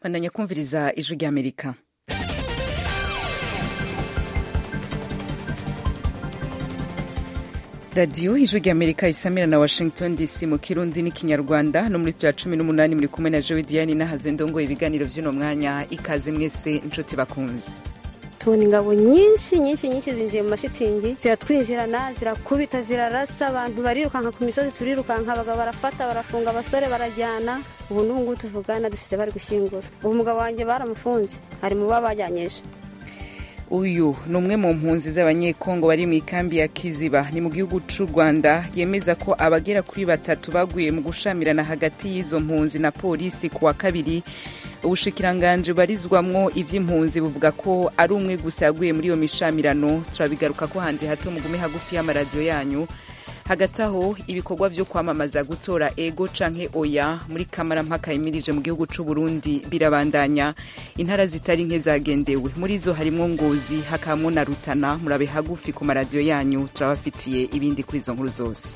bandanya kumviriza ijwi ry'amerika radiyo ijwi ry'amerika isamira na washington dc mu kirundi n'ikinyarwanda no muri studio ya cumi n'umunani muri kumwe na jowe diane n'ahazwe ndongoye ibiganiro by'uno mwanya ikaze mwese inshuti bakunze tubona ingabo nyinshi nyinshi nyinshi zinjiye mu mashitingi ziratwinjirana zirakubita zirarasa abantu barirukanka ku misozi turirukanka abagabo barafata barafunga abasore barajyana ubu n'ubu ngubu tuvugana dusize bari gushyingura ubu umugabo wanjye baramufunze ari mu baba bajyanyije uyu ni umwe mu mpunzi z'abanyekongo bari mu ikambi ya kiziba ni mu gihugu cy'u rwanda yemeza ko abagera kuri batatu baguye mu gushamirana hagati y'izo mpunzi na polisi ku wa kabiri ubushikiranganji bubarizwamwo iby'impunzi buvuga ko ari umwe gusa yaguye muri iyo mishamirano turabigaruka ko handi hato mugume hagufi y'amaradiyo yanyu hagati aho ibikorwa byo kwamamaza gutora ego canke oya muri kamarampaka yimirije mu gihugu c'u Burundi birabandanya intara zitari nke zagendewe muri zo harimwo ngozi hakabamwo na rutana murabe hagufi ku maradiyo yanyu turabafitiye ibindi kuri izo nkuru zose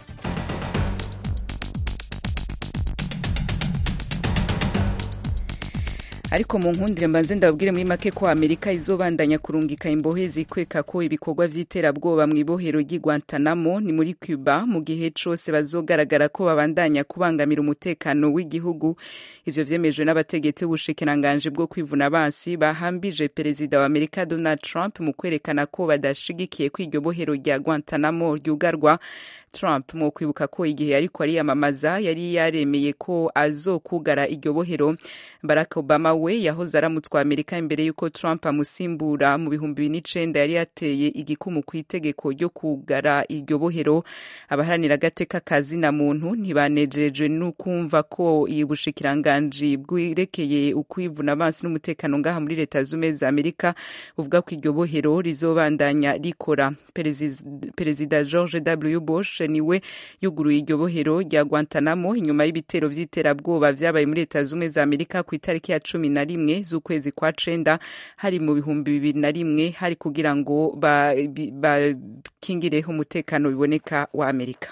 ariko mu nkundire mbanze ndababwire muri make ko amerika izobandanya kurungika imbohe zikweka ko ibikorwa vy'iterabwoba mw'ibohero ry'i guantanamo ni muri cuba mu gihe cose bazogaragara ko babandanya kubangamira umutekano w'igihugu ivyo vyemejwe n'abategetsi b'ubushikiranganji bwo kwivuna basi bahambije perezida wa amerika donald trump mu kwerekana ko badashigikiye ko iryo bohero rya guantanamo ryugarwa Trump mu kwibuka ko igihe yariko ariyamamaza yari yaremeye ko azokugara iryo bohero Barack Obama we yahoze aramutswa Amerika imbere y'uko Trump amusimbura mu bihumbi bibiri n'icenda yari yateye igikumu ku itegeko ryo kugara iryo bohero abaharanira agateka kazina muntu ntibanejejwe n'ukumva ko iyi bushikiranganji bwerekeye ukwivuna abansi n'umutekano ngaha muri leta z'ubumwe za Amerika buvuga ko iryo bohero rizobandanya rikora perezida George W Bush niwe yuguruye iryo bohero rya Guantanamo inyuma y'ibitero vy'iterabwoba vyabaye muri leta z'ubumwe za Amerika ku itariki ya cumi na rimwe z'ukwezi kwa cenda hari mu bihumbi bibiri na rimwe hari kugira ngo bakingireho umutekano biboneka wa Amerika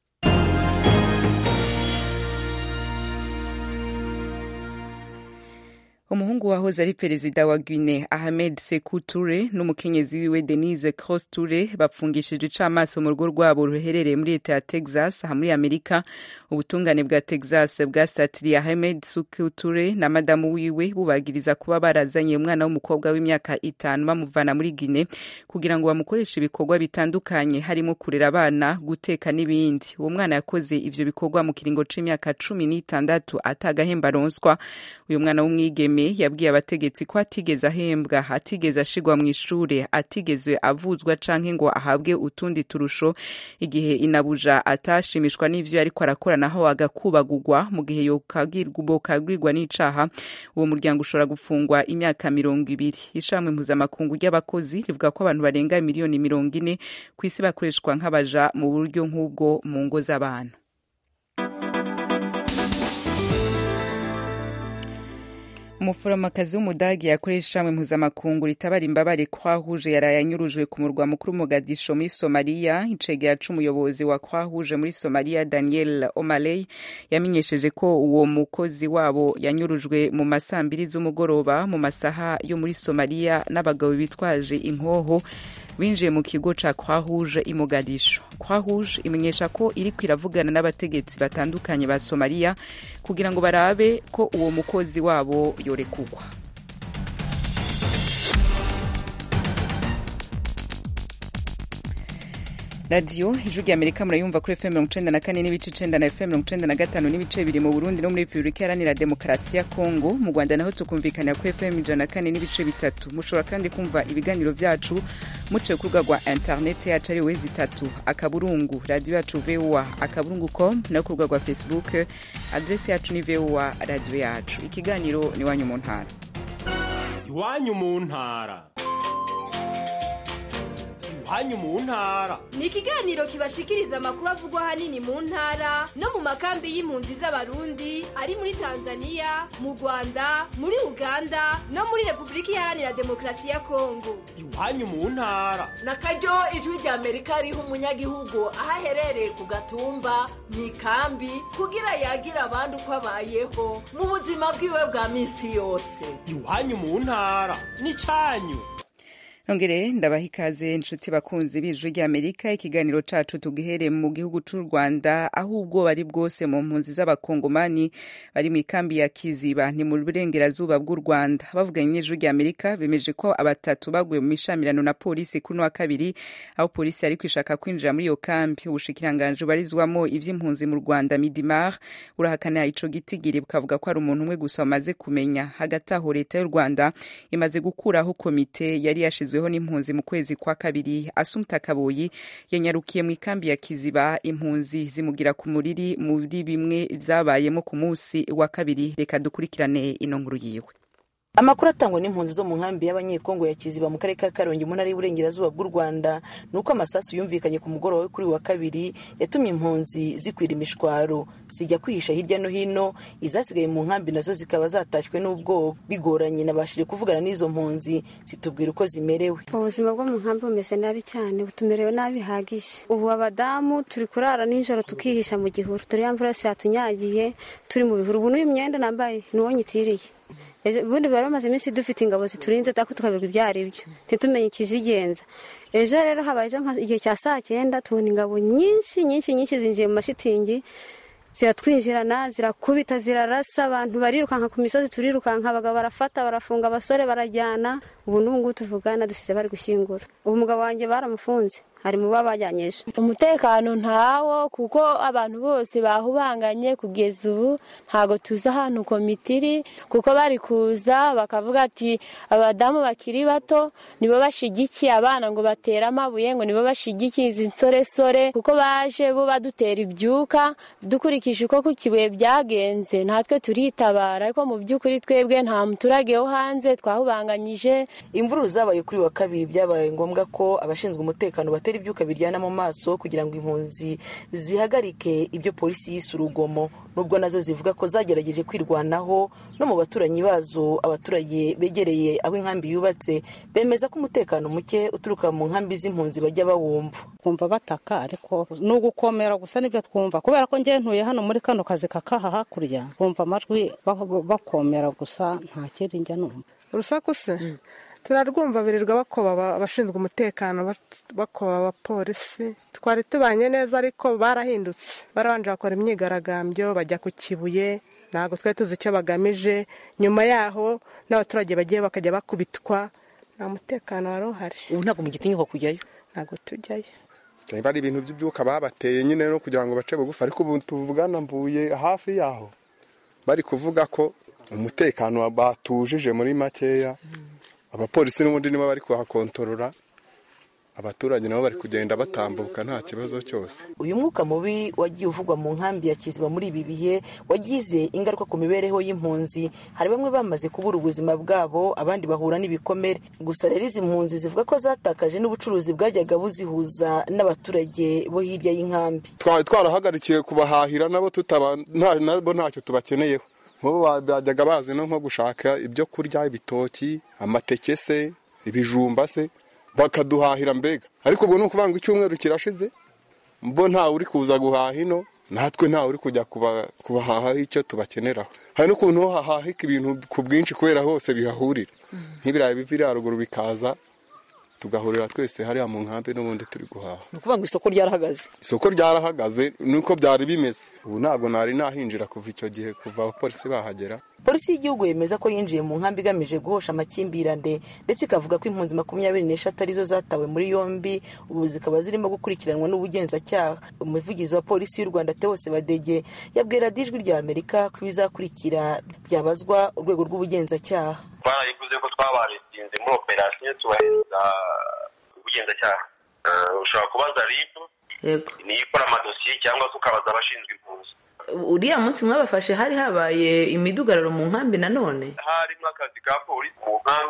umuhungu wahoze ari perezida wa Guinea Ahmed Sekou Toure n'umukenyezi wiwe Denise Cross Toure bapfungishije icamaso mu rugo rwabo ruherereye muri leta ya Texas aha muri Amerika ubutungane bwa Texas bwasatiriye Ahmed Sekou Toure na madamu wiwe bubagiriza kuba barazanye umwana w'umukobwa w'imyaka itanu bamuvana muri Guinea kugira ngo bamukoreshe ibikorwa bitandukanye harimo kurera abana guteka n'ibindi uwo mwana yakoze ivyo bikorwa mu kiringo c'imyaka cumi n'itandatu atagahemba aronswa uyu mwana w'umwigeme yabwiye abategetsi ko atigeze ahembwa atigeze ashigwa mu ishure atigeze avuzwa canke ngo ahabwe utundi turusho igihe inabuja atashimishwa n'ivyo ariko arakora naho agakubagurwa mu gihe bokagirwa n'icaha uwo muryango ushobora gufungwa imyaka mirongo ibiri ishamwe mpuzamakungu ry'abakozi rivuga ko abantu barenga miliyoni mirongo ine ku isi bakoreshwa nk'abaja mu buryo nk'ubwo mu ngo z'abantu umuforomokazi w'umudagi yakoresha ishami mpuzamakungu ritabara imbabare croix rouge yaraye anyurujwe ku murwa mukuru mogadisho muri somaliya icegera c'umuyobozi wa croix rouge muri somaliya daniel omaley yamenyesheje ko uwo mukozi wabo yanyurujwe mu masaa mbiri z'umugoroba mu masaha yo muri somaliya n'abagabo bitwaje inkoho binjiye mu kigo ca croix rouge i mogadisho croix rouge imenyesha ko iriko iravugana n'abategetsi batandukanye ba somaliya kugira ngo barabe ko uwo mukozi wabo yorekugwa radiyo ijwi rya amerika murayumva kuri fm mirongo icenda na kane n'ibice icenda na fm mirongo icenda na gatanu n'ibice bibiri mu burundi no muri repubulika iharanira demokarasi ya kongo mu rwanda naho tukumvikanira kuri fm ijana na kane n'ibice bitatu mushobora kandi kumva ibiganiro vyacu muciye ku rubuga rwa interineti yacu ari wezi itatu akaburungu radiyo yacu voa akaburungu com no ku rubuga rwa facebook adresi yacu ni voa radiyo yacu ikiganiro ni iwanyu mu ntara iwanyu mu ntara iwanyu mu ntara ni ikiganiro kibashikiriza amakuru avugwa ahanini mu ntara no mu makambi y'impunzi z'abarundi ari muri tanzania mu rwanda muri uganda no muri repubulika iharanira demokarasi ya kongo iwanyu mu ntara na karyo ijwi rya amerika riha umunyagihugu aho aherereye ku gatumba mu ikambi kugira yagira abandi uko abayeho mu buzima bwiwe bwa minsi yose iwanyu mu ntara n'icyanyu nongere ndabaha ikaze inshuti bakunzi b'ijwi ry'amerika ikiganiro cacu tugihere mu gihugu c'u rwanda aho ubwoba ari bwose mu mpunzi z'abakongomani bari mu ikambi ya kiziba ni mu burengerazuba bw'u rwanda bavuganye n'ijwi ry'amerika bemeje ko abatatu baguye mu mishamirano na polisi kuri wa kabiri aho polisi yari kwishaka kwinjira muri iyo kambi ubushikiranganji bubarizwamo ivy'impunzi mu rwanda midimar burahakana ico gitigiri bukavuga ko hari umuntu umwe gusa bamaze kumenya hagati aho leta y'u rwanda imaze gukuraho komite yari yashizwe yashyizweho n'impunzi mu kwezi kwa kabiri asumta kaboyi yanyarukiye mu ikambi ya kiziba impunzi zimugira ku muriri muri bimwe vyabayemo ku munsi wa kabiri reka dukurikirane ino nkuru yiwe amakuru atangwa n'impunzi zo mu nkambi y'abanyekongo ya kiziba mu karere ka karongi mu ntara y'uburengerazuba bw'u rwanda ni uko amasasu yumvikanye ku mugoroba we kuri wa kabiri yatumye impunzi zikwira imishwaro zijya kwihisha hirya no hino izasigaye mu nkambi nazo zikaba zatashywe n'ubwoba bigoranye nabashije kuvugana n'izo mpunzi zitubwira uko zimerewe ubuzima bwo mu nkambi bumeze nabi cyane butumerewe nabi bihagije ubu abadamu turi kurara nijoro tukihisha mu gihuru dore ya mvura yose yatunyagiye turi mu bihuru ubu n'uyu myenda nambaye ni uwo nyitiriye ubundi bari bamaze iminsi dufite ingabo ziturinze tako tukabirwa ibyo ari byo ntitumenye ikizigenza ejo rero habaye igihe cya saa cyenda tubona ingabo nyinshi nyinshi nyinshi zinjiye mu mashitingi ziratwinjirana zirakubita zirarasa abantu barirukanka ku misozi turirukanka abagabo barafata barafunga abasore barajyana ubu n'ubu ngubu tuvugana dusize bari gushyingura ubu umugabo wanjye baramufunze hari mu baba bajyanyije umutekano ntawo kuko abantu bose bahubanganye kugeza ubu ntabwo tuzi ahantu komite iri kuko bari kuza bakavuga ati abadamu bakiri bato nibo bashigikiye abana ngo batere amabuye ngo nibo bashigikiye izi nsoresore kuko baje bo badutera ibyuka dukurikije uko ku kibuye byagenze natwe turitabara ariko mu by'ukuri twebwe nta muturage wo hanze twahubanganyije imvururu zabaye kuri wa kabiri byabaye ngombwa ko abashinzwe umutekano batera ibyuka biryana mu maso kugira ngo impunzi zihagarike ibyo polisi yise urugomo nubwo nazo zivuga ko zagerageje kwirwanaho no mu baturanyi bazo abaturage begereye aho inkambi yubatse bemeza ko umutekano muke uturuka mu nkambi z'impunzi bajya bawumva twumva bataka ariko ni ugukomera gusa nibyo twumva kubera ko njyewe ntuye hano muri kano kazi kakaha hakurya bumva amajwi bakomera gusa nta kindi njya numva urusaku se turarwumva birirwa bakoba abashinzwe umutekano bakoba abapolisi twari tubanye neza ariko barahindutse barabanje bakora imyigaragambyo bajya ku kibuye ntabwo twari tuzi icyo bagamije nyuma yaho n'abaturage bagiye bakajya bakubitwa nta mutekano wari uhari ubu ntabwo mugitinyuka kujyayo ntabwo tujyayo niba ari ibintu by'ibyuka babateye nyine no kugira ngo bace bugufi ariko ubu tuvugana mvuye hafi yaho bari kuvuga ko umutekano batujije muri makeya abapolisi n'ubundi nibo bari kuhakontorora abaturage nabo bari kugenda batambuka nta kibazo cyose uyu mwuka mubi wagiye uvugwa mu nkambi ya kiziba muri ibi bihe wagize ingaruka ku mibereho y'impunzi hari bamwe bamaze kubura ubuzima bwabo abandi bahura n'ibikomere gusa rero izi mpunzi zivuga ko zatakaje n'ubucuruzi bwajyaga buzihuza n'abaturage bo hirya y'inkambi twari twarahagarikiye kubahahira nabo nabo ntacyo tubakeneyeho nk'ubu bajyaga bazi no nko gushaka ibyo kurya ibitoki amateke se ibijumba se bakaduhahira mbega ariko ubwo ni ukuvuga ngo icyumweru kirashize bo ntawe uri kuza guhaha ino natwe ntawe uri kujya kubahaha icyo tubakeneraho hari n'ukuntu hahahika ibintu ku bwinshi kubera hose bihahurira nk'ibirayi biva iriya ruguru bikaza tugahurira twese hariya mu nkambi n'ubundi turi guhaha ni ukuvuga ngo isoko ryarahagaze isoko ryarahagaze nuko byari bimeze ubu ntabwo nari nahinjira kuva icyo gihe kuva abapolisi bahagera polisi y'igihugu yemeza ko yinjiye mu nkambi igamije guhosha amakimbirane ndetse ikavuga ko impunzi makumyabiri n'eshatu arizo zatawe muri yombi ubu zikaba zirimo gukurikiranwa n'ubugenzacyaha umuvugizi wa polisi y'u rwanda teose badege yabwira ijwi rya amerika ko ibizakurikira byabazwa urwego rw'ubugenzacyaha twarayivuze ko twabaresinze muri operasiyo tubahereza ubugenzacyaha ushobora kubaza ribu niyo ikora amadosiye cyangwa se ukabaza abashinzwe impunzi uriya munsi mwabafashe hari habaye imidugararo mu nkambi nanone harimo akazi ka polisi mu nkambi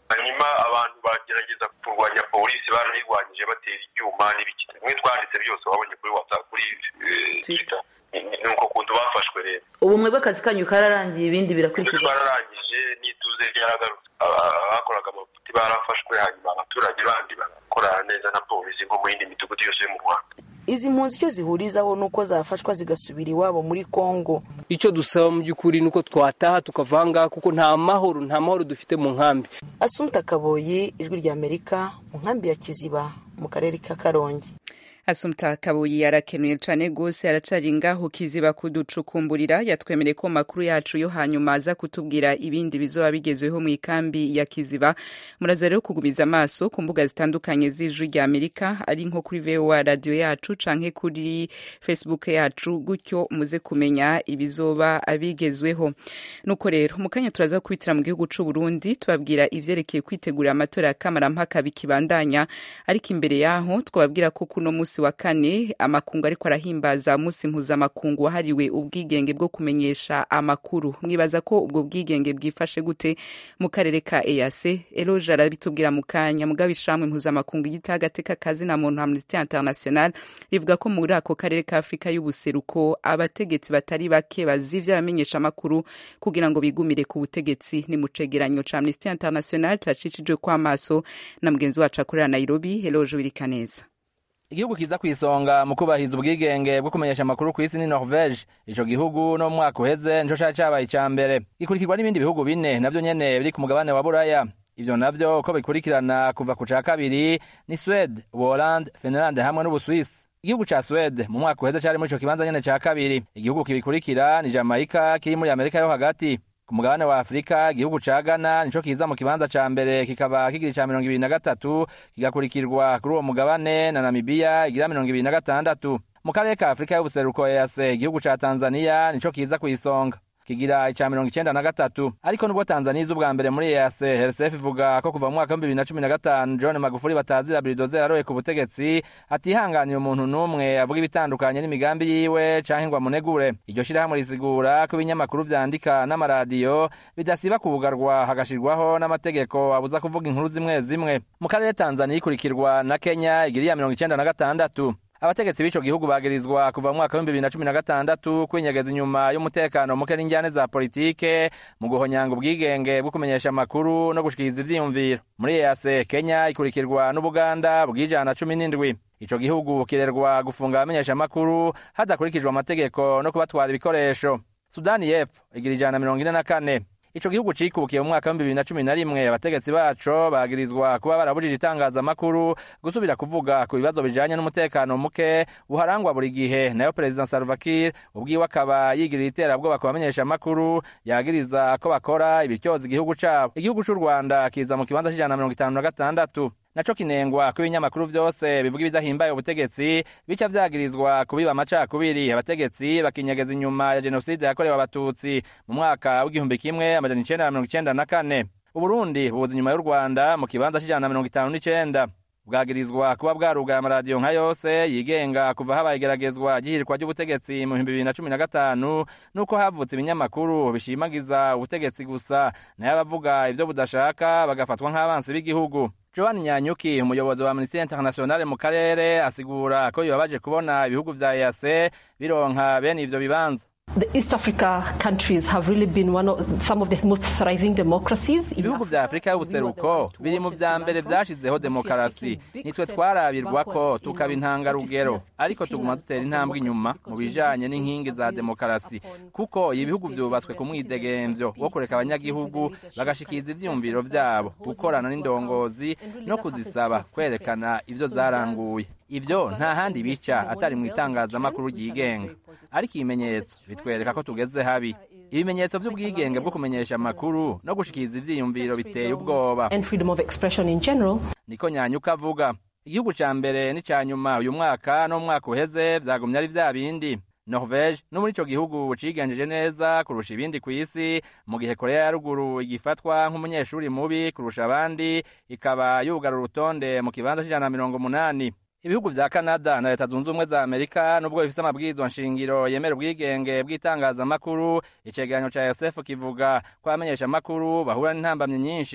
hanyuma abantu bagerageza kurwanya polisi baranayirwanyije batera ibyuma n'ibiki bimwe twanditse byose wabonye kuri whatsapp kuri twitter ni uko kuntu bafashwe rero ubumwe bw'akazi kanyu kararangiye ibindi birakurikizwa twararangije n'ituze ryaragarutse abakoraga amafuti barafashwe hanyuma abaturage bandi barakorana neza na polisi nko mu yindi midugudu yose yo mu rwanda izi mpunzi icyo zihurizaho ni uko zafashwa zigasubira iwabo muri kongo icyo dusaba mu by'ukuri ni uko twataha tukavanga kuko nta mahoro nta mahoro dufite mu nkambi asunta kaboyi ijwi rya amerika mu nkambi ya kiziba mu karere ka karongi asumta kabuyi arakenuye cane gose aracari ngaho kiziba kuducukumburira yatwemereye ko makuru yacu yo hanyuma aza kutubwira ibindi bizoba bigezweho mu ikambi ya kiziba muraza rero kugumiza amaso ku mbuga zitandukanye z'ijwi rya amerika ari nko kuri voa radio yacu canke kuri facebook yacu gutyo muze kumenya ibizoba bigezweho nuko rero mu kanya turaza kubitira mu gihugu c'u Burundi tubabwira ivyerekeye kwitegurira amatora ya kamarampaka bikibandanya ariko imbere yaho twababwira ko kuno musi wa kane amakungu ariko arahimbaza umunsi mpuzamakungu wahariwe ubwigenge bwo kumenyesha amakuru mwibaza ko ubwo bwigenge bwifashe gute mu karere ka EAC Eloge arabitubwira mu kanya mugabe ishamwe mpuzamakungu yita agateka kazi na muntu Amnesty International rivuga ko muri ako karere ka Afrika y'ubuseruko abategetsi batari bake bazivya abamenyesha amakuru kugira ngo bigumire ku butegetsi ni mu cegeranyo ca Amnesty International cacicijwe kw'amaso na mugenzi wacu akorera Nairobi Eloge Wirikaneza igihugu kiza ku isonga mu kubahiriza ubwigenge bwo kumenyesha amakuru ku isi ni norvege ico gihugu no mu mwaka uheze nico cari cabaye ica mbere gikurikirwa n'ibindi bihugu bine navyo nyene biri ku mugabane wa buraya ivyo navyo uko bikurikirana kuva ku ca kabiri ni swede uholande finlande hamwe n'ubuswisi igihugu ca swede mu mwaka uheze cari muri ico kibanza nyene ca kabiri igihugu kibikurikira ni jamaica kiri muri amerika yo hagati ku mugabane wa afurika igihugu ca ghana nico kiza mu kibanza ca mbere kikaba kigira ica mirongo ibiri na gatatu kigakurikirwa kuri uwo mugabane na namibiya igira mirongo ibiri na gatandatu mu karere ka afurika y'ubuseruko ease igihugu ca tanzaniya nico kiza kw'isonga kigira ica mirongo icenda na gatatu ariko nubwo tanzaniya iza ubwa mbere muri ease hersef ivuga ko kuva mu mwaka w'ibihumbi bibiri na cumi na gatanu john magufuli batazira biridoze aroye ku butegetsi atihanganiye umuntu n'umwe avuga ibitandukanye n'imigambi yiwe canke ngo amunegure iryo shirahamwe risigura ko ibinyamakuru vyandika n'amaradiyo bidasiba kubugarwa hagashirwaho n'amategeko abuza kuvuga inkuru zimwe zimwe mu karere tanzaniya ikurikirwa na kenya igira iya mirongo icenda na gatandatu abategetsi b'ico gihugu bagirizwa kuva mu mwaka w'ibihumbi bibiri na cumi na gatandatu kwinyegeza inyuma y'umutekano muke n'injyane za politike mu guhonyanga ubwigenge bwo kumenyesha amakuru no gushikiriza ivyiyumviro muri ease kenya ikurikirwa n'ubuganda bw'ijana cumi n'indwi ico gihugu kirerwa gufunga abamenyesha amakuru hadakurikijwe amategeko no kubatwara ibikoresho sudani y'epfo igira ijana mirongo ine na kane ico gihugu cikubukiye mu mwaka w'ibihumbi bibiri na cumi na rimwe abategetsi baco bagirizwa kuba barabujije itangazamakuru gusubira kuvuga ku bibazo bijanye n'umutekano muke buharangwa buri gihe nayo perezida salva kiir ubwiwe akaba yigirira iterabwoba ku bamenyesha amakuru yagiriza ko bakora ibityoza igihugu cabo igihugu c'u rwanda kiza mu kibanza c'ijana na mirongo itanu na gatandatu naco kinengwa ko ibinyamakuru vyose bivuga ibidahimbaye ubutegetsi bica vyagirizwa kubiba amacakubiri abategetsi bakinyegeza inyuma ya jenoside yakorewe abatutsi mu mwaka w'igihumbi kimwe amajana icenda na mirongo icenda na kane uburundi buza inyuma y'u rwanda mu kibanza c'ijana na mirongo itanu n'icenda bwagirizwa kuba bwarugaye amaradiyo nka yose yigenga kuva habaye igeragezwa ry'ihirikwa ry'ubutegetsi mu bihumbi bibiri na cumi na gatanu n'uko havutse ibinyamakuru bishimagiza ubutegetsi gusa nayo abavuga ivyo budashaka bagafatwa nk'abansi b'igihugu Joan Nyanyuki umuyobozi wa Amnesty International mu karere asigura ko bibabaje kubona ibihugu vya EAC bironka bene ivyo bibanza The East Africa countries have really been one of some of the most thriving democracies. ibihugu vya afurika y'ubuseruko biri mu vya mbere vyashizeho demokarasi nitwe twarabirwa ko tukaba intangarugero ariko tuguma dutera intambwe inyuma mu bijanye n'inkingi za demokarasi kuko ibihugu vyubatswe ku mwidegemvyo wo kureka abanyagihugu bagashikiriza ivyiyumviro vyabo gukorana n'indongozi no kuzisaba kwerekana ivyo zaranguye ivyo nta handi bica atari mu itangazamakuru ryigenga ariko ibimenyetso bitwereka ko tugeze habi ibimenyetso vy'ubwigenge bwo kumenyesha amakuru no gushikiriza ivyiyumviro biteye ubwoba and freedom of expression in general. niko nyanyuka avuga igihugu ca mbere n'ica nyuma uyu mwaka no mu mwaka uheze vyagumye ari vya bindi norvege no muri ico gihugu cigenjeje neza kurusha ibindi kw'isi mu gihe korea ya ruguru igifatwa nk'umunyeshuri mubi kurusha abandi ikaba yugara urutonde mu kibanza c'ijana na mirongo umunani ibihugu vya kanada na leta zunze ubumwe za amerika nubwo bifise amabwirizwa nshingiro yemera ubwigenge bw'itangazamakuru icegeranyo ca yosefu kivuga ko abamenyesha amakuru bahura n'intambamyi nyinshi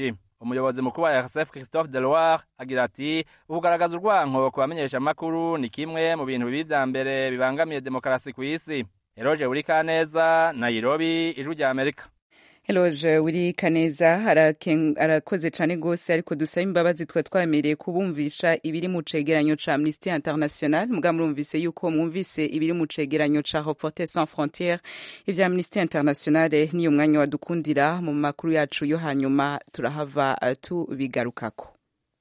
umuyobozi mukuru wa rsf christophe deloire agira ati ukugaragaza urwanko ku bamenyesha amakuru ni kimwe mu bintu bibi vya mbere bibangamiye demokarasi ku isi eroje urikaneza nairobi ijwi rya amerika Eloge wiri kaneza arakoze cyane rwose ariko dusaba imbabazi twa twemereye kubumvisha ibiri mu cegeranyo ca Amnesty International muga murumvise yuko mwumvise ibiri mu cegeranyo ca Reporters sans frontières ivya Amnesty International niyo mwanya wadukundira mu makuru yacu yo hanyuma turahava tubigarukako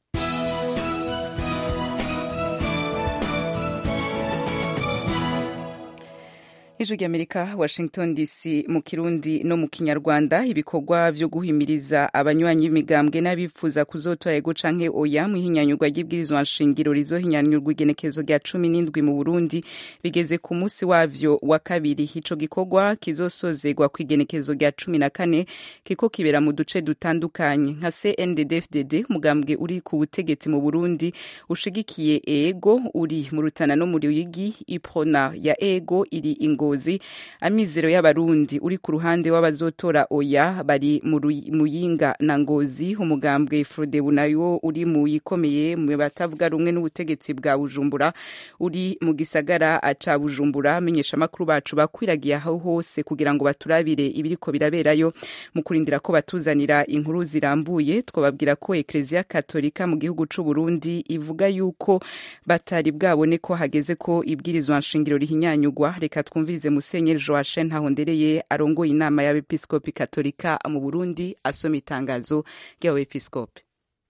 ijwi ry'amerika washington dc mu kirundi no mu kinyarwanda ibikorwa vyo guhimiriza abanywanyi b'imigambwe n'abifuza kuzotora ego canke oya mu ihinyanyurwa ry'ibwirizwa nshingiro rizohinyanyurwa igenekezo rya cumi n'indwi mu burundi bigeze ku musi wavyo wa kabiri ico gikorwa kizosozegwa ku igenekezo rya cumi na kane kiko kibera mu duce dutandukanye nka cnddfdd umugambwe uri ku butegetsi mu burundi ushigikiye ego uri mu rutana no mu ruyigi iprona ya ego iri ingo ngozi amizero y'abarundi uri ku ruhande w'abazotora oya bari mu muyinga na ngozi umugambwe frodebu nayo uri mu yikomeye mu batavuga rumwe n'ubutegetsi bwa bujumbura uri mu gisagara ca bujumbura amenyesha amakuru bacu bakwiragiye aho hose kugira ngo baturabire ibiriko biraberayo mu kurindira ko batuzanira inkuru zirambuye twababwira ko ekleziya katolika mu gihugu c'u Burundi ivuga yuko batari bwabone ko hageze ko ibwirizwa nshingiro rihinyanyugwa reka twumvirize musenyeri joachine ntahondereye arongoye inama y'abepiskopi katolika mu burundi asoma itangazo ry'abepiskopi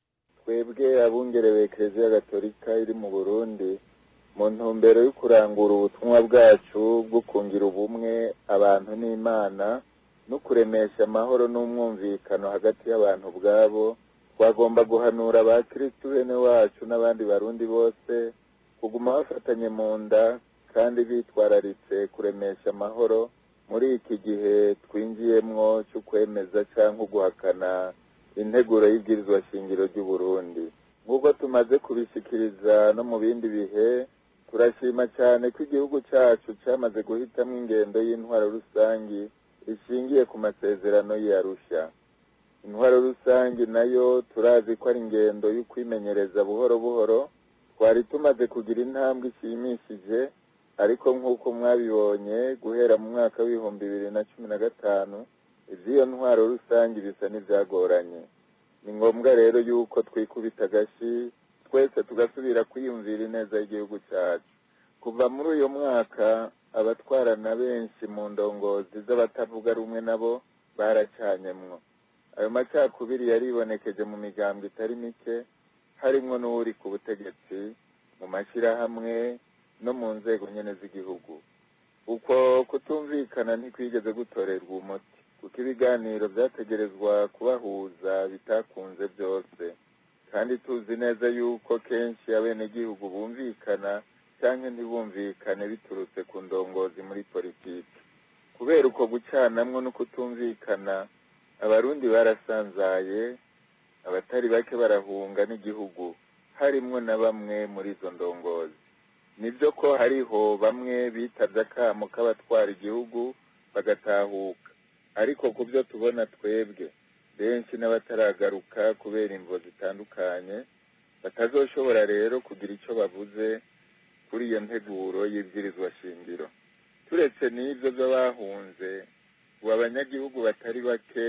twebwe abungerewe ekereziya gatolika iri mu burundi mu ntumbero yo kurangura ubutumwa bwacu bwo kungira ubumwe abantu n'imana no kuremesha amahoro n'umwumvikano hagati y'abantu ubwabo twagomba guhanura abakirisitu bene wacu n'abandi barundi bose kuguma bafatanye mu nda kandi bitwararitse kuremesha amahoro muri iki gihe twinjiyemwo cyo kwemeza cyangwa guhakana integuro y'ibwirizwa shingiro ry'u Burundi nk'uko tumaze kubishikiriza no mu bindi bihe turashima cyane ko igihugu cyacu cyamaze guhitamo ingendo y'intwaro rusangi ishingiye ku masezerano y'Arusha intwaro rusangi nayo turazi ko ari ingendo yo kwimenyereza buhoro buhoro twari tumaze kugira intambwe ishimishije ariko nk'uko mwabibonye guhera mu mwaka w'ibihumbi bibiri na cumi na gatanu iby'iyo ntwaro rusange bisa n'ibyagoranye ni ngombwa rero yuko twikubita agashi twese tugasubira kwiyumvira ineza y'igihugu cyacu kuva muri uyu mwaka abatwarana benshi mu ndongozi z'abatavuga rumwe nabo baracanyemwo ayo macakubiri yaribonekeje mu migambwe itari mike harimwo n'uri ku butegetsi mu mashyirahamwe no mu nzego nyene z'igihugu uko kutumvikana ntikwigeze gutorerwa umuti kuko ibiganiro byategerezwa kubahuza bitakunze byose kandi tuzi neza yuko kenshi abenegihugu bumvikana cyangwa ntibumvikane biturutse ku ndongozi muri politiki kubera uko gucanamwo no kutumvikana abarundi barasanzaye abatari bake barahunga n'igihugu harimwo na bamwe muri izo ndongozi nibyo ko hariho bamwe bitabye akamo k'abatwara igihugu bagatahuka ariko ku byo tubona twebwe benshi n'abataragaruka kubera imvo zitandukanye batazoshobora rero kugira icyo bavuze kuri iyo nteguro y'ibwirizwa shingiro turetse n'ibyo by'abahunze ubu abanyagihugu batari bake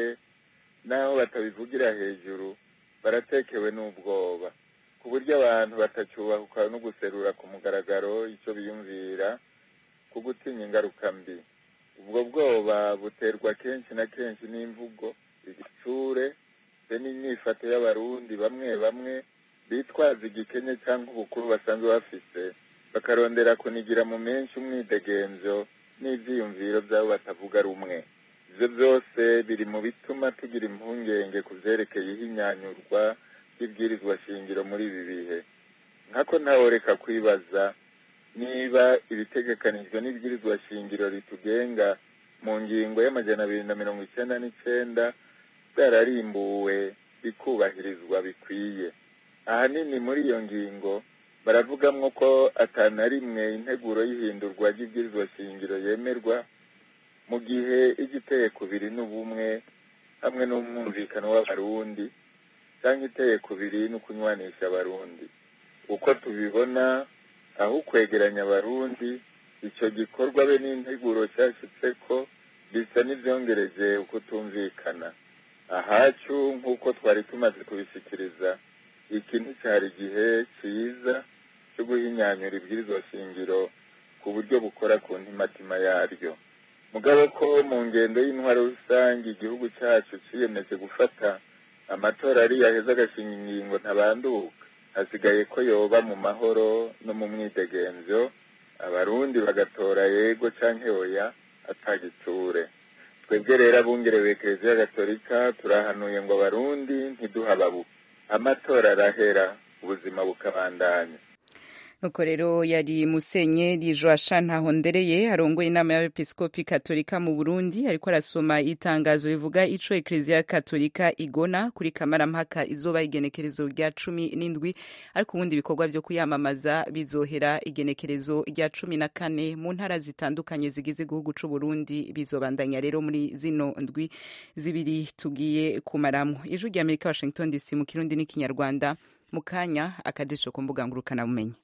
n'aho batabivugira hejuru baratekewe n'ubwoba ku buryo abantu batacyubahuka no guserura ku mugaragaro icyo biyumvira ku gutinya ingaruka mbi ubwo bwoba buterwa kenshi na kenshi n'imvugo igitsure be n'imyifato y'abarundi bamwe bamwe bitwaza igikenye cyangwa ubukuru basanzwe bafise bakarondera kunigira mu menshi umwidegemvyo n'ivyiyumviro by'abo batavuga rumwe ivyo byose biri mu bituma tugira impungenge ku vyerekeye ihinyanyurwa ry'ibwirizwa shingiro muri ibi bihe nkako ntaworeka kwibaza niba ibitegekanijwe n'ibwirizwa shingiro ritugenga mu ngingo y'amajana abiri na mirongo icenda n'icenda byararimbuwe bikubahirizwa bikwiye ahanini muri iyo ngingo baravugamwo ko atana rimwe integuro y'ihindurwa ry'ibwirizwa shingiro yemerwa mu gihe igiteye kubiri n'ubumwe hamwe n'umwumvikano w'abarundi cyangwa iteye kubiri no kunywanisha abarundi uko tubibona aho kwegeranya abarundi icyo gikorwa be n'integuro cyashyitse ko bisa n'ibyongereje uko tumvikana ahacu nk'uko twari tumaze kubishyikiriza iki nticyari igihe cyiza cyo guhinyanyura ibwirizwa shingiro ku buryo bukora ku ntimatima yaryo mugabo ko mu ngendo y'intwaro rusange igihugu cyacu cyiyemeje gufata amatora ari yaheza agashinga ingingo ntabanduka hasigaye ko yoba mu mahoro no mu mwidegenzo abarundi bagatora yego canke oya atagiture twebwe rero abungerewe kiliziya gatolika turahanuye ngo abarundi ntiduhababuke amatora arahera ubuzima bukabandanya nuko rero yari musenyeri joasha ntahondereye arongoye inama y'abepiskopi katolika mu burundi ariko arasoma itangazo rivuga ico ekleziya katolika igona kuri kamarampaka izoba igenekerezo rya cumi n'indwi ariko ubundi ibikorwa vyo kuyamamaza bizohera igenekerezo rya cumi na kane mu ntara zitandukanye zigize igihugu c'uburundi bizobandanya rero muri zino ndwi zibiri tugiye kumaramwo ijwi rya amerika washington dc mu kirundi n'ikinyarwanda mu kanya akajisho ku mbuga ngurukanabumenyi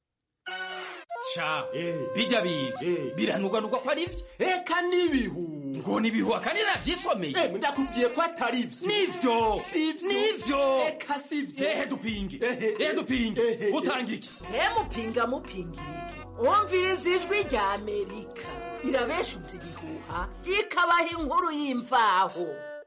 ca bijya biga biranugwanugwa ko ari vyo eka n'ibihu ngo nibihu akandi navyisomeye ndakubwiye ko atari vyo nivyo nivyo eka sivyo ehe dupinge ehe dupinge utanga iki mupinga mupinga wumviriza ijwi rya amerika irabeshuza ibihuha ikabaha inkuru y'imvaho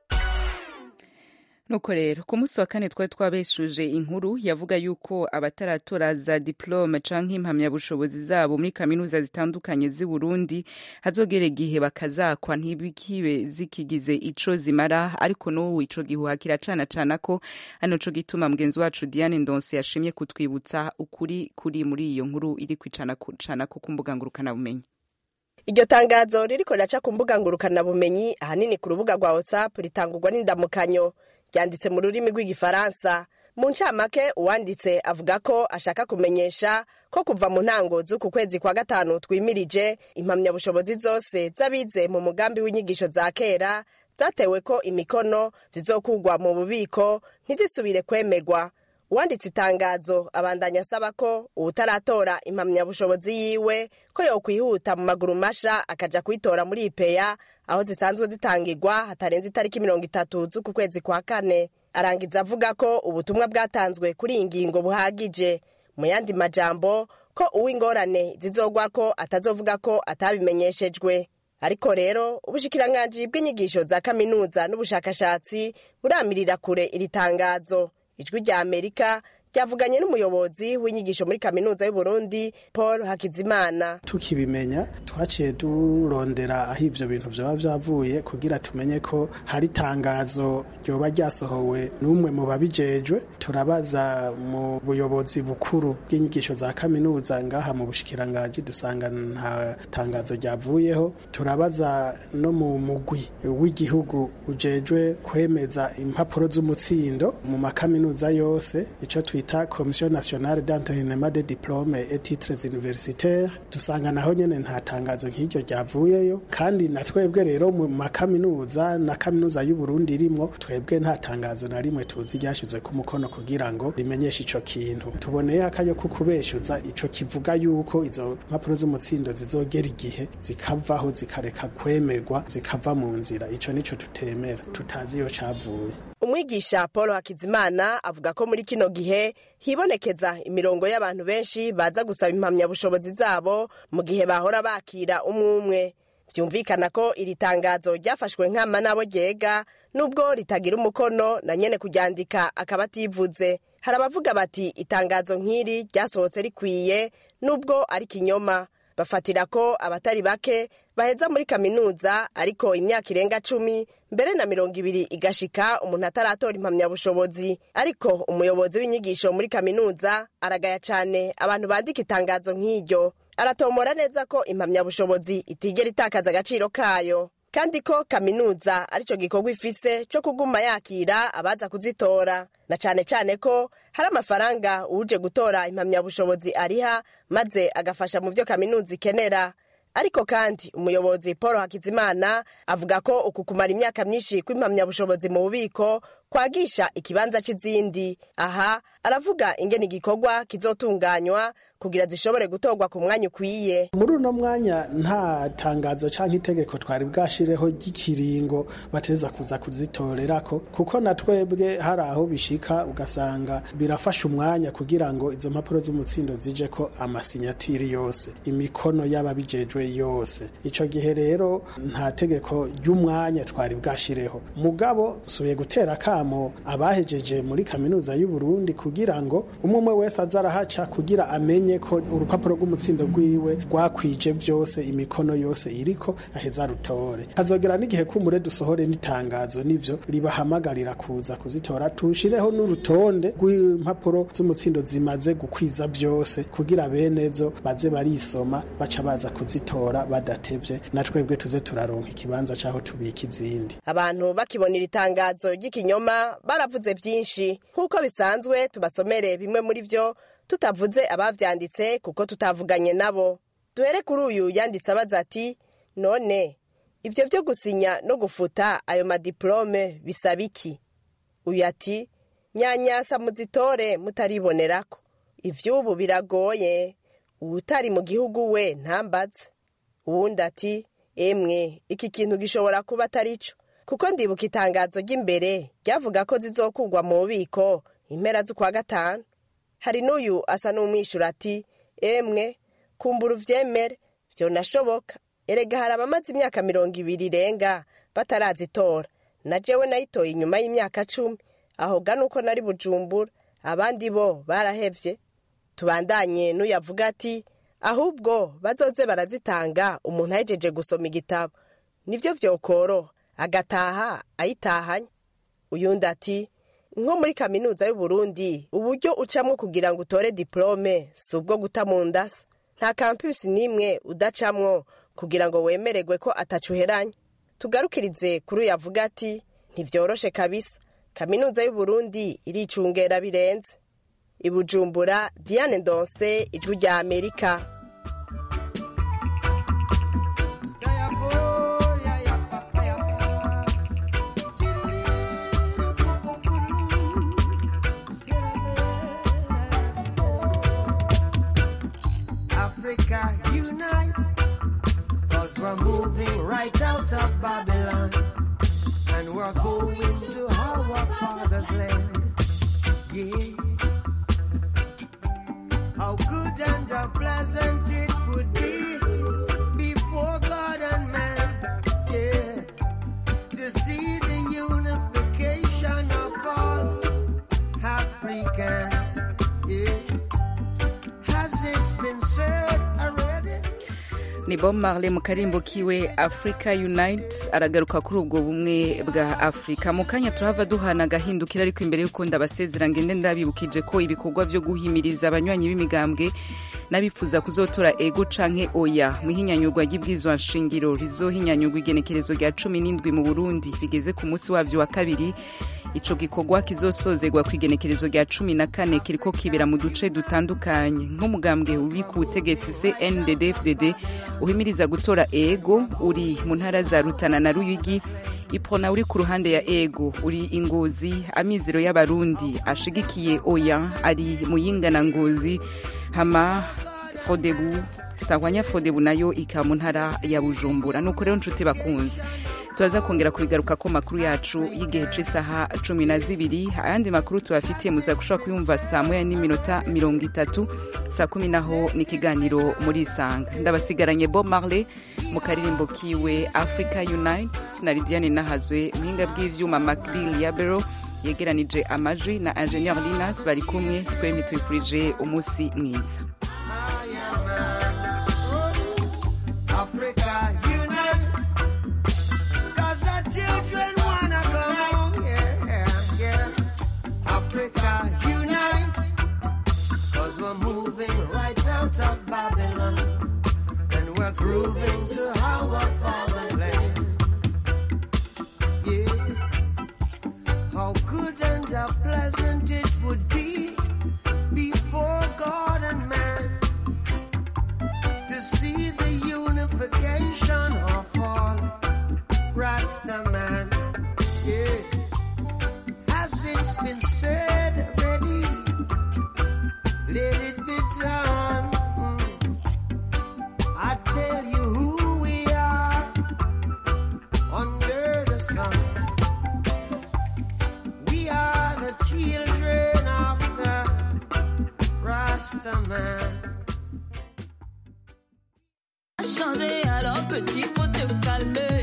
nuko rero ku munsi wa kane twari twabeshuje inkuru yavuga yuko abataratora za diplome canke impamyabushobozi zabo muri kaminuza zitandukanye z'i Burundi hazogera igihe bakazakwa ntibikibe zikigize ico zimara ariko n'ubu ico gihuha kiracana cana ko ano co gituma mugenzi wacu Diane Ndonse yashimye kutwibutsa ukuri kuri muri iyo nkuru iri kwicana cana ko ku mbuga ngurukana bumenyi iryo tangazo ririko riraca ku mbuga ngurukana bumenyi ahanini ku rubuga rwa WhatsApp ritangurwa n'indamukanyo ryanditse mu rurimi rw'igifaransa mu ncamake uwanditse avuga ko ashaka kumenyesha ko kuva mu ntango z'uku kwezi kwa gatanu twimirije impamyabushobozi zose z'abize mu mugambi w'inyigisho za kera zatewe ko imikono zizokugwa mu bubiko ntizisubire kwemegwa uwanditse itangazo abandanya asaba ko uwutaratora impamyabushobozi yiwe ko yokwihuta mu maguru masha akaja kuyitora muri ipeya aho zisanzwe zitangirwa hatarenze itariki mirongo itatu z'uku kwezi kwa kane arangiza avuga ko ubutumwa bwatanzwe kuri iyi ngingo buhagije mu yandi majambo ko uw'ingorane zizogwa ko atazovuga ko atabimenyeshejwe ariko rero ubushikiranganji bw'inyigisho za kaminuza n'ubushakashatsi buramirira kure iri tangazo ijwi rya amerika ryavuganye n'umuyobozi w'inyigisho muri kaminuza y'uburundi paul hakizimana tukibimenya twaciye durondera aho ivyo bintu vyoba vyavuye kugira tumenye ko hari itangazo ryoba ryasohowe n'umwe mu babijejwe turabaza mu buyobozi bukuru bw'inyigisho za kaminuza ngaha mu bushikiranganji dusanga nta tangazo ryavuyeho turabaza no mu mugwi w'igihugu ujejwe kwemeza impapuro z'umutsindo mu makaminuza yose ico twita twita komisiyo nationale d'entraînement de diplome et titres universitaires dusanga naho nyene nta tangazo nk'iryo ryavuyeyo kandi na twebwe rero mu makaminuza na kaminuza y'uburundi irimwo twebwe nta tangazo na rimwe tuzi ryashyizwe ku mukono kugira ngo rimenyeshe ico kintu tuboneye akayo ko kubeshuza ico kivuga yuko izo mpapuro z'umutsindo zizogera igihe zikavaho zikareka kwemerwa zikava mu nzira ico nico tutemera tutazi iyo cavuye umwigisha paul hakizimana avuga ko muri kino gihe hibonekeza imirongo y'abantu benshi baza gusaba impamyabushobozi zabo mu gihe bahora bakira umwe umwe byumvikana ko iri tangazo ryafashwe nkama n'abo ryega nubwo ritagira umukono na nyene kuryandika akaba ativuze hari abavuga bati itangazo nk'iri ryasohotse rikwiye nubwo ari kinyoma bafatira ko abatari bake baheza muri kaminuza ariko imyaka irenga cumi mbere na mirongo ibiri igashika umuntu ataratora impamyabushobozi ariko umuyobozi w'inyigisho muri kaminuza aragaya cane abantu bandika itangazo nk'iryo aratomora neza ko impamyabushobozi itigera itakaza agaciro kayo kandi ko kaminuza arico gikorwa ifise co kuguma yakira abaza kuzitora na cane cane ko hari amafaranga uje gutora impamyabushobozi ariha maze agafasha mu vyo kaminuza ikenera ariko kandi umuyobozi paul hakizimana avuga ko uku kumara imyaka myinshi kw'impamyabushobozi mu bubiko kwagisha ikibanza c'izindi aha aravuga ingene igikorwa kizotunganywa kugira zishobore gutorwa ku mwanya ukwiye muri uno mwanya nta tangazo canke itegeko twari bwashireho ry'ikiringo bateza kuza kuzitorerako kuko na twebwe hari aho bishika ugasanga birafasha umwanya kugira ngo izo mpapuro z'umutsindo zije ko amasinyatiri yose imikono y'ababijejwe yose ico gihe rero nta tegeko ry'umwanya twari bwashireho mugabo nsubiye gutera akamo abahejeje muri kaminuza y'u Burundi kugira ngo umwe umwe wese aza arahaca kugira amenye ko urupapuro rw'umutsindo rwiwe rwakwije byose imikono yose iriko aheza rutore hazogera n'igihe kumure dusohore n'itangazo nivyo ribahamagarira kuza kuzitora tushireho n'urutonde rw'impapuro z'umutsindo zimaze gukwiza byose kugira benezo baze barisoma baca baza kuzitora badatevye na twebwe tuze turaronka ikibanza caho tubika izindi abantu bakibonera itangazo ry'ikinyoma baravuze byinshi nk'uko bisanzwe tubasomere bimwe muri vyo tutavuze abavyanditse kuko tutavuganye nabo duhere kuri uyu yanditse abaza ati none ibyo byo gusinya no gufuta ayo madiplome bisaba iki uyu ati nyanyasa muzitore mutaribonerako ivy'ubu biragoye uwutari mu gihugu we ntambaze uwundi ati emwe iki kintu gishobora kuba atari cyo kuko ndibuka itangazo ry'imbere ryavuga ko zizokugwa mu bubiko impera z'ukwa gatanu hari n'uyu asa n'umwishyura ati emwe kumbura uvyemere vyonashoboka erega hari abamaze imyaka mirongo ibiri irenga batarazitora na jewe nayitoye inyuma y'imyaka cumi aho gana uko nari bujumbura abandi bo barahevye tubandanye n'uyavuga ati ahubwo bazoze barazitanga umuntu ahejeje gusoma igitabo nivyo vyokoroha agataha ayitahanye uyundi ati nko muri kaminuza y'u Burundi uburyo ucamwo kugira ngo utore diplome si ubwo guta mu ndasa nta kampusi n'imwe udacamwo kugira ngo wemererwe ko atacuheranye tugarukirize kuri uyu avuga ati ntivyoroshe kabisa kaminuza y'u Burundi iricungera birenze ibujumbura diane ndonse ijwi rya amerika Africa unite, cause we're moving right out of Babylon, and we're going to our father's land. Yeah. How good and how pleasant it would be before God and man, yeah, to see the unification of all Africans, yeah. Has it been said already? ni bob marley mu karimbo kiwe africa unite aragaruka kuri ubwo bumwe bwa afurika mu kanya turahava duhana agahindukira ariko imbere y'uko ndabasezera ngende ndabibukije ko ibikorwa byo guhimiriza abanywanyi b'imigambwe n'abifuza kuzotora ego canke oya mu ihinyanyurwa ry'ibwizwa nshingiro rizohinyanyurwa igenekerezo rya cumi n'indwi mu burundi bigeze ku munsi wavyo wa kabiri ico gikorwa kizosozegwa ku igenekerezo rya cumi na kane kiriko kibera mu duce dutandukanye nk'umugambwe uri ku butegetsi cndd uhimiriza gutora ego uri mu ntara za rutana na ruyigi ipona uri ku ruhande ya ego uri ingozi amizero y'abarundi ashigikiye oya ari muyinga na ngozi hama fodebu sahwanya fodebu nayo ikaba mu ntara ya bujumbura nuko rero nshuti bakunze turaza kongera kubigaruka ko makuru yacu y'igihe c'isaha cumi na zibiri ayandi makuru tubafitiye muza gushobora kuyumva saa moya n'iminota mirongo itatu saa kumi naho ni ikiganiro muri isanga ndabasigaranye bob marley mu karirimbo kiwe africa unite na lidiane nahazwe muhinga bw'ivyuma macbill ya bero yegeranije amajwi na ingenieur linas bari kumwe twembi twifurije umunsi mwiza Africa unite, cause the children wanna come home, yeah, yeah, yeah. Africa unite, cause we're moving right out of Babylon, and we're grooving to our father's land. Yeah, how good and how pleasant it would be before God and man to see the unification of all Rasta